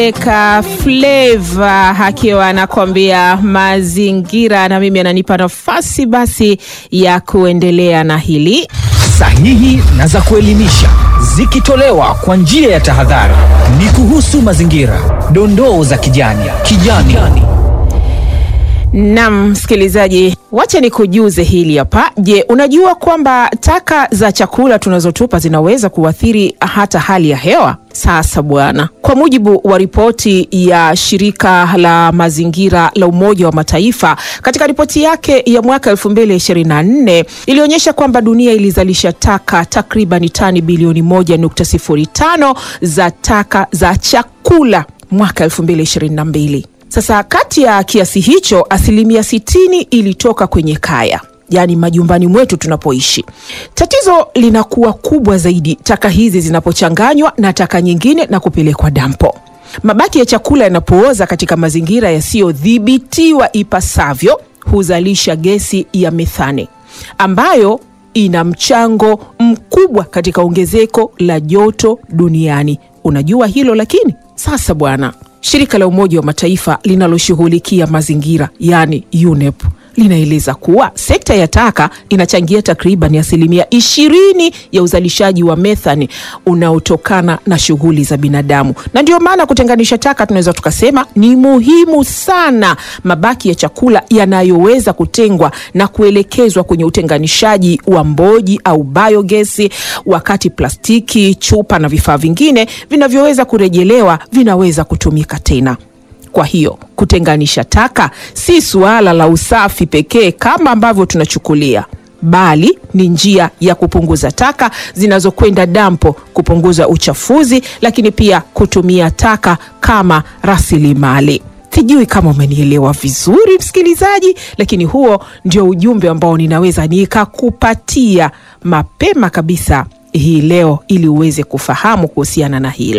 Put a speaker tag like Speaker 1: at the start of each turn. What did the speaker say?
Speaker 1: Eka Flava akiwa anakwambia mazingira, na mimi ananipa nafasi basi ya kuendelea na hili
Speaker 2: sahihi na za kuelimisha zikitolewa kwa njia ya tahadhari. Ni kuhusu mazingira, dondoo za kijani kijani.
Speaker 1: Nam msikilizaji, wacha nikujuze hili hapa. Je, unajua kwamba taka za chakula tunazotupa zinaweza kuathiri hata hali ya hewa? Sasa bwana, kwa mujibu wa ripoti ya shirika la mazingira la Umoja wa Mataifa katika ripoti yake ya mwaka 2024 ilionyesha kwamba dunia ilizalisha taka takriban tani bilioni 1.05 za taka za chakula mwaka 2022. Sasa kati ya kiasi hicho asilimia sitini ilitoka kwenye kaya, yaani majumbani mwetu tunapoishi. Tatizo linakuwa kubwa zaidi taka hizi zinapochanganywa na taka nyingine na kupelekwa dampo. Mabaki ya chakula yanapooza katika mazingira yasiyodhibitiwa ipasavyo huzalisha gesi ya methane ambayo ina mchango mkubwa katika ongezeko la joto duniani. Unajua hilo lakini sasa bwana Shirika la Umoja wa Mataifa linaloshughulikia mazingira yaani UNEP linaeleza kuwa sekta ya taka inachangia takriban asilimia ishirini ya uzalishaji wa methani unaotokana na shughuli za binadamu, na ndio maana kutenganisha taka tunaweza tukasema ni muhimu sana. Mabaki ya chakula yanayoweza kutengwa na kuelekezwa kwenye utenganishaji wa mboji au biogesi, wakati plastiki, chupa na vifaa vingine vinavyoweza kurejelewa vinaweza kutumika tena. Kwa hiyo kutenganisha taka si suala la usafi pekee kama ambavyo tunachukulia, bali ni njia ya kupunguza taka zinazokwenda dampo, kupunguza uchafuzi, lakini pia kutumia taka kama rasilimali. Sijui kama umenielewa vizuri msikilizaji, lakini huo ndio ujumbe ambao ninaweza nikakupatia mapema kabisa hii leo ili uweze kufahamu kuhusiana na hilo.